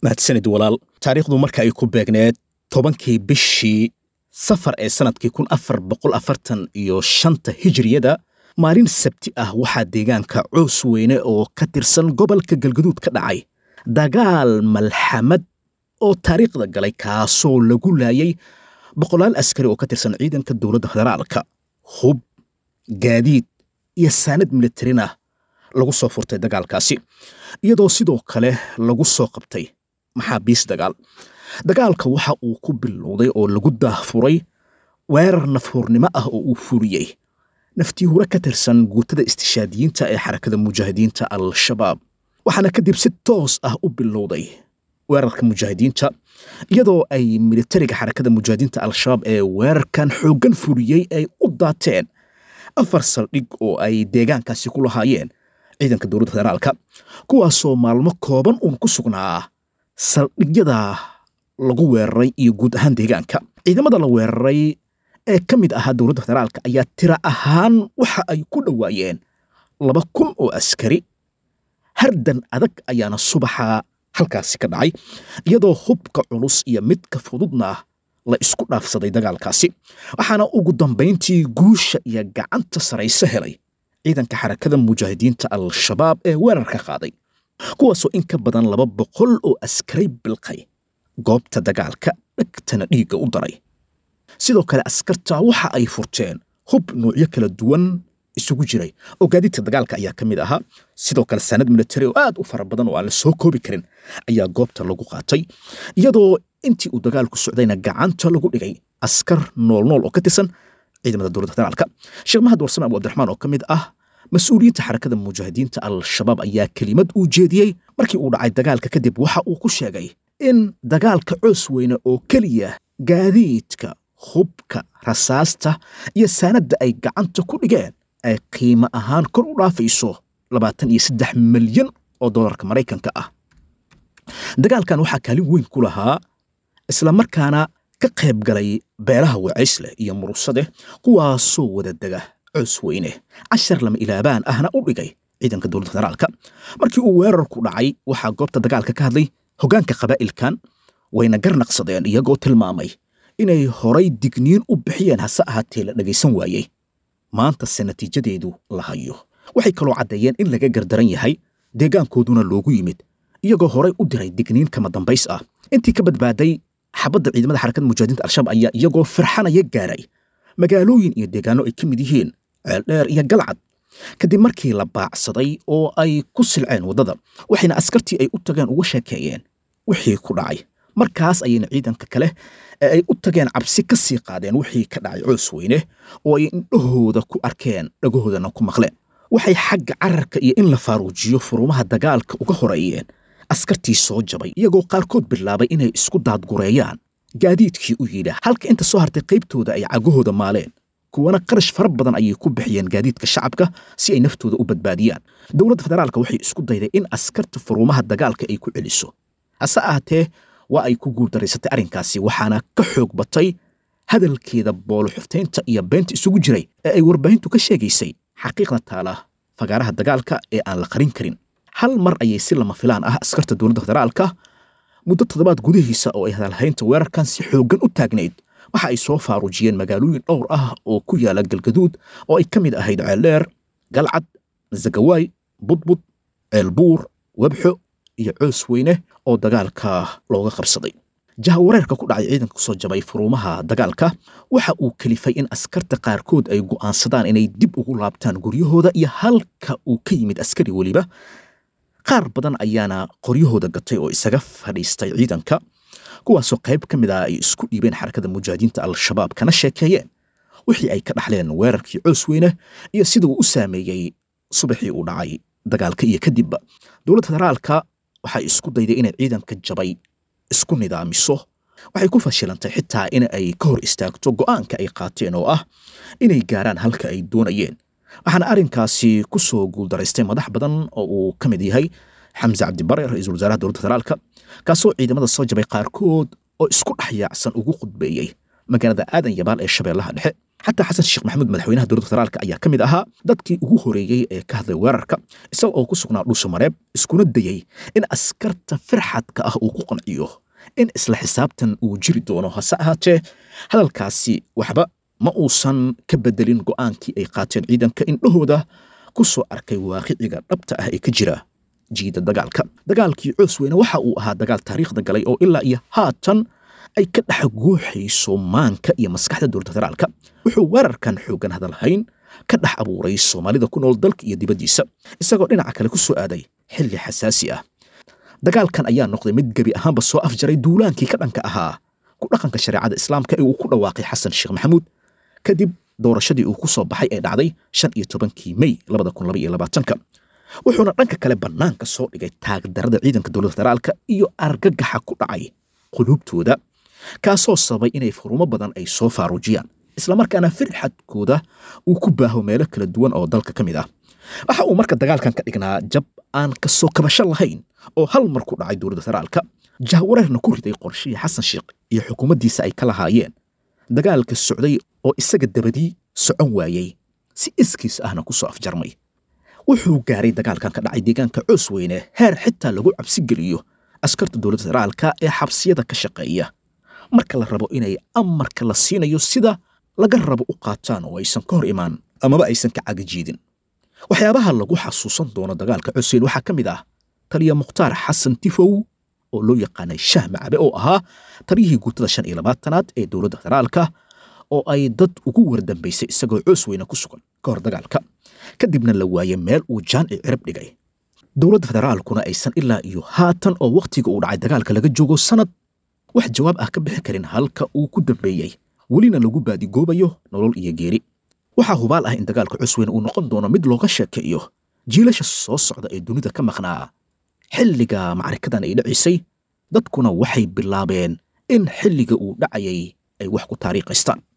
mahadsanid walaal taariikhdu marka ay ku beegneed tobankii bishii safar ee sannadkii kun afar boqol afartan iyo shanta hijriyada maalin sabti ah waxaa deegaanka coos weyne oo ka tirsan gobolka galgaduud ka dhacay dagaal malxamad oo taariikhda galay kaasoo lagu laayay boqolaal askari oo ka tirsan ciidanka dowladda federaalka hub gaadiid iyo saanad militarin ah lagu soo furtay dagaalkaasi iyadoo sidoo kale lagu soo qabtay maxaabiis dagaal dagaalka waxa uu ku bilowday oo lagu daahfuray weerar nafhuurnimo ah oo uu fuliyey naftii hore ka tirsan guutada istishaadiyiinta ee xarakada mujaahidiinta al-shabaab waxaana kadib si toos ah u bilowday weerarka mujaahidiinta iyadoo ay militariga xarakada mujaahidiinta al-shabaab ee weerarkan xooggan fuliyey ay u daateen afar saldhig oo ay deegaankaasi ku lahaayeen ciidanka dowladda federaalka kuwaasoo maalmo kooban uun ku sugnaa saldhigyada lagu weeraray iyo guud ahaan deegaanka ciidamada la weeraray ee ka mid ahaa dowladda federaalka ayaa tira ahaan waxa ay ku dhowaayeen laba kun oo askari hardan adag ayaana subaxa halkaasi ka dhacay iyadoo hubka culus iyo midka fududna la isku dhaafsaday dagaalkaasi waxaana ugu dambayntii guusha iyo gacanta sarayse helay ciidanka xarakada mujaahidiinta al-shabaab ee weerarka qaaday kuwaasoo in ka badan laba boqol oo askaray bilqay goobta dagaalka dhegtana dhiigga u daray sidoo kale askarta waxa ay furteen hub nuucyo kala duwan isugu jiray oo gaadiidka dagaalka ayaa ka mid ahaa sidoo kale saanad militari oo aad u fara badan oo aan la soo koobi karin ayaa goobta lagu qaatay iyadoo intii uu dagaalku socdayna gacanta lagu dhigay askar noolnool oo ka tirsan ciidamada dowladda federaalka sheekh mahad warsame abu abdiraxmaan oo ka mid ah mas-uuliyiinta xarakada mujaahidiinta al-shabaab ayaa kelimad uu jeediyey markii uu dhacay dagaalka kadib waxa uu ku sheegay in dagaalka coos weyne oo keliya gaadiidka hubka rasaasta iyo saanadda ay gacanta ku dhigeen ay qiimo ahaan kor u dhaafayso labaatan iyo saddex milyan oo dollarka maraykanka ah dagaalkan waxaa kaalin weyn ku lahaa islamarkaana ka qayb galay beelaha wacaysleh iyo murusade kuwaasoo wada dega coos weyne cashar lama ilaabaan ahna u dhigay ciidanka dowladda federaalka markii uu weerarku dhacay waxaa goobta dagaalka ka hadlay hoggaanka qabaa'ilkan wayna garnaqsadeen iyagoo tilmaamay inay horay digniin u bixiyeen hase ahaatee la dhegaysan waayey maantase natiijadeedu la hayo waxay kaloo caddeeyeen in laga gardaran yahay deegaankooduna loogu yimid iyagoo horay u diray digniin kama dambays ah intii ka badbaaday xabadda ciidamada xarakada mujaahidiinta al-shabaab ayaa iyagoo firxanaya gaaray magaalooyin iyo deegaano ay ka mid yihiin ceeldheer iyo galcad kadib markii la baacsaday oo ay ku silceen waddada waxayna askartii ay u tageen uga sheekeeyeen wixii ku dhacay markaas ayayna ciidanka kale ee ay u tageen cabsi ka sii qaadeen wixii ka dhacay coos weyne oo ay indhahooda ku arkeen dhagahoodana ku maqleen waxay xagga cararka iyo in la faaruujiyo furumaha dagaalka uga horeeyeen askartii soo jabay iyagoo qaarkood bilaabay inay isku daadgureeyaan gaadiidkii u yidha halka inta soo hartay qaybtooda ay cagahooda maaleen kuwana qarash fara badan ayay ku bixiyeen gaadiidka shacabka si ay naftooda u badbaadiyaan dowladda federaalka waxay isku dayday in askarta furumaha dagaalka ay ku celiso hase ahaatee waa ay ku guuldaraysatay arrinkaasi waxaana ka xoog batay hadalkeeda booloxuftaynta iyo beenta isugu jiray ee ay warbaahintu ka sheegaysay xaqiiqda taala fagaaraha dagaalka ee aan la qarin karin hal mar ayay si lama filaan ah askarta dowladda federaalka muddo toddobaad gudihiisa oo ay hadalhaynta weerarkan si xooggan u taagnayd waxa ay soo faaruujiyeen magaalooyin dhowr ah oo ku yaala galgaduud oo ay ka mid ahayd ceeldheer galcad zagawaay budbud ceelbuur webxo iyo coos weyne oo dagaalka looga qabsaday jahawareerka ku dhacay ciidanka kusoo jabay furuumaha dagaalka waxa uu kalifay in askarta qaarkood ay go'aansadaan inay dib ugu laabtaan guryahooda iyo halka uu ka yimid askari weliba qaar badan ayaana qoryahooda gatay oo isaga fadhiistay ciidanka kuwaasoo qayb ka mid ah ay isku dhiibeen xarakada mujaahidiinta al-shabaab kana sheekeeyeen wixii ay ka dhaxleen weerarkii coos weyne iyo sida uu u saameeyey subaxii uu dhacay dagaalka iyo kadibba dowladda federaalka waxay isku dayday inay ciidanka jabay isku nidaamiso waxay ku fashilantay xitaa in ay ka hor istaagto go'aanka ay qaateen oo ah inay gaaraan halka ay doonayeen waxaana arrinkaasi ku soo guuldaraystay madax badan oo uu ka mid yahay xamse cabdibare ra-iisul wasaaraha dowladda federaalka kaasoo ciidamada soo jabay qaarkood oo isku dhex yaacsan ugu khudbeeyey magaalada aadan yabaal ee shabeellaha dhexe xataa xasan sheekh maxamuud madaxweynaha dowladda federaalka ayaa ka mid ahaa dadkii ugu horeeyey ee ka hadlay weerarka isaga oo ku sugnaa dhuusha mareeb iskuna dayey in askarta firxadka ah uu ku qanciyo in isla xisaabtan uu jiri doono hase ahaatee hadalkaasi waxba ma uusan ka bedelin go'aankii ay qaateen ciidanka indhahooda ku soo arkay waaqiciga dhabta ah ee ka jira jiida dagaalka dagaalkii coos weyne waxa uu ahaa dagaal taariikhda galay oo ilaa iyo haatan ay ka dhex guuxayso maanka iyo maskaxda dowladda federaalka wuxuu weerarkan xooggan hadalhayn ka dhex abuuray soomaalida ku nool dalka iyo dibaddiisa isagoo dhinaca kale ku soo aaday xilli xasaasi ah dagaalkan ayaa noqday mid gebi ahaanba soo afjaray duulaankii ka dhanka ahaa ku dhaqanka shareecada islaamka ee uu ku dhawaaqay xasan sheekh maxamuud kadib doorashadii uu ku soo baxay ee dhacday shan iyo tobankii mey labada kun laba iyo labaatanka wuxuuna dhanka kale bannaanka soo dhigay taagdarada ciidanka dowladda federaalka iyo argagaxa ku dhacay quluubtooda kaasoo sababay inay furumo badan ay soo faaruujiyaan islamarkaana firxadkooda uu ku baaho meelo kala duwan oo dalka ka mid ah waxa uu marka dagaalkan ka dhignaa jab aan ka soo kabasho lahayn oo hal mar ku dhacay dowladda federaalka jahwareerna ku riday qorshihii xasan sheekh iyo xukuumaddiisa ay ka lahaayeen dagaalka socday oo isaga dabadii socon waayey si iskiis ahna ku soo afjarmay wuxuu gaaray dagaalkan ka dhacay deegaanka coos weyne heer xitaa lagu cabsi geliyo askarta dowladda federaalka ee xabsiyada ka shaqeeya marka la rabo inay amarka la siinayo sida laga rabo u qaataan oo aysan ka hor imaan amaba aysan ka cagajiidin waxyaabaha lagu xasuusan doono dagaalka cosweyn waxaa ka mid ah taliya mukhtaar xasan tifow oo loo yaqaanay shah macabe oo ahaa taliyihii guutada shan iyo labaatanaad ee dowladda federaalka oo ay dad ugu wardambaysay isagoo coos weyne ku sugan ka hor dagaalka kadibna la waayey meel uu jaanci cirib dhigay dowladda federaalkuna aysan ilaa iyo haatan oo wakhtiga uu dhacay dagaalka laga joogo sanad wax jawaab ah ka bixi karin halka uu ku dambeeyey welina lagu baadigoobayo nolol iyo geeri waxaa hubaal ah in dagaalka cusweyne uu noqon doono mid looga sheekeeyo jiilasha soo socda ee dunida ka maqnaa xilliga macrikadan ay dhacisay dadkuna waxay bilaabeen in xilliga uu dhacayay ay wax ku taariikhaystaan